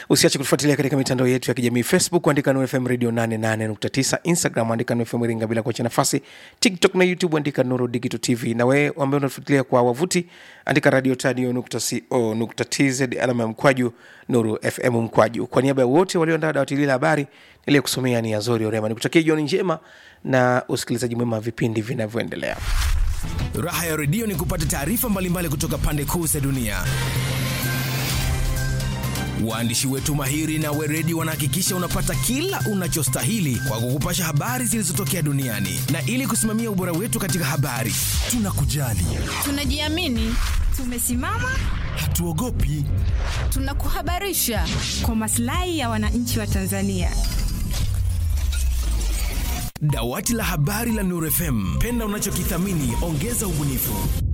usiache kutufuatilia katika mitandao yetu ya kijamii facebook andika Nuru fm radio 88.9 instagram andika Nuru fm iringa bila kuacha nafasi tiktok na youtube andika nuru digital tv na wewe ambaye unatufuatilia kwa wavuti andika radio tadio nukta co nukta tz alama ya mkwaju nuru fm mkwaju kwa niaba ya wote walioandaa dawati hili la habari niliyekusomea ni azori orema nikutakia jioni njema na usikilizaji mwema wa vipindi vinavyoendelea Raha ya redio ni kupata taarifa mbalimbali kutoka pande kuu za dunia. Waandishi wetu mahiri na weredi wanahakikisha unapata kila unachostahili kwa kukupasha habari zilizotokea duniani, na ili kusimamia ubora wetu katika habari, tunakujali, Tunajiamini, tumesimama, hatuogopi. tunakuhabarisha. kwa maslahi ya wananchi wa Tanzania. Dawati la habari la Nuru FM, penda unachokithamini, ongeza ubunifu.